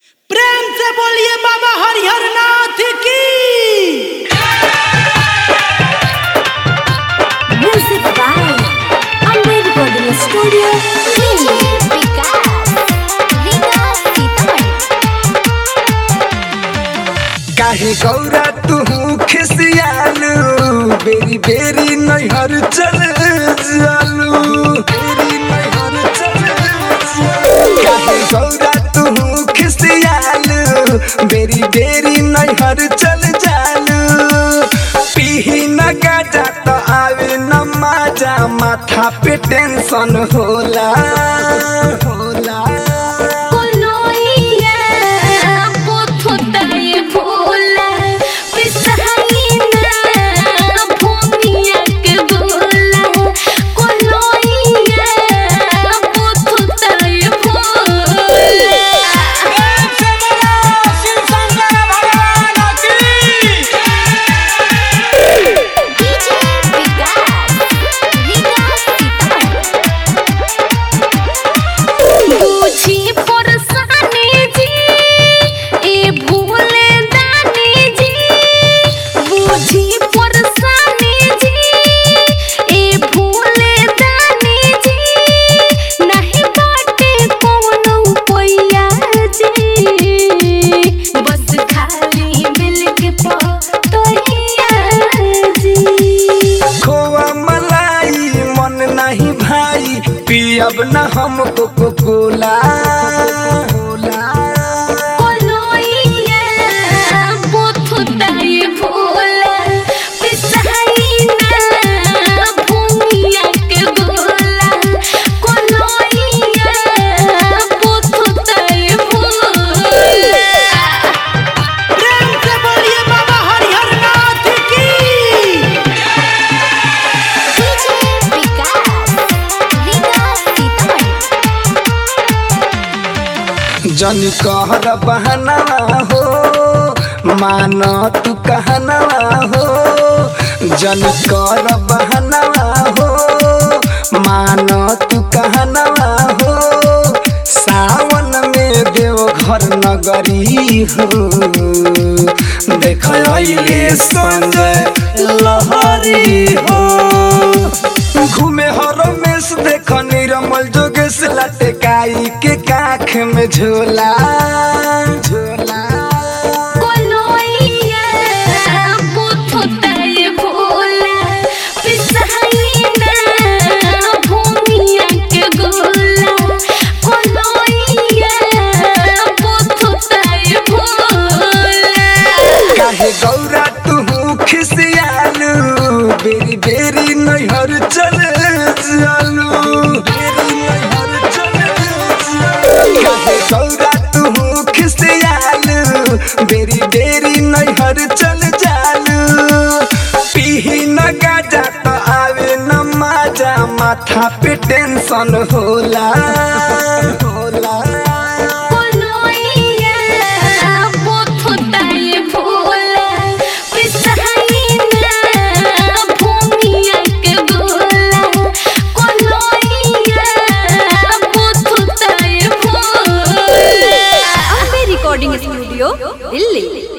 प्रेम से बोलिए बाबा हरिहर नाथ की Music by Amber Recording Studio, Delhi. Vikas, Vikas Sitaman. काहे गौरा तू खिसियालू बेरी बेरी नैहर चल जालू बेरी नैहर चल जालू। काहे गौरा तू खिसियालू बेरी बेरी नैहर चल जालू पीही न गाजा तो आवे न माजा माथा पे टेंशन होला होला Konoia, pothotaye bhola, pisaina, bhumiya ke bola. Konoia, pothotaye bhola. DJ Vikas, Vikas Sitaman. बुझी परसानी जी ए भूले दानी जी बुझी परसानी जी ए भूले दानी जी नहीं बाटे कोनो पैया जी बस खाली मिल के पतोहिया जी खोआ मलाई मन नहीं भाई पियब न हम कोको कोला कोलोइया बुथुताई भोला पिसाइना भूमिया के गोला कोलोइया बुथुताई भोला प्रेम से बोलिए बाबा हरिहर नाथ की डीजे विकास विकास सीतामढ़ी जन कहर बहना हो मान तू कहना हो जन कर बहना हो मान तू कहना हो सावन में देव घर नगरी हो देख अइले संजय लहरी हो घूमे हर मेस देख निरमल जोगेश लटकाई के काख में झोला झोला कोलोइया बुथुताई भोला पिसाइना भूमिया के गोला कोलोइया बुथुताई भोला काहे गौरा तू खिसियालू बेरी बेरी नैहर चल जालू बेरी नैहर चल जालू। काहे गौरा तू खिसियालू बेरी बेरी नैहर चल जालू पीही न गाजा तो आवे न माजा माथा पे टेंशन होला होला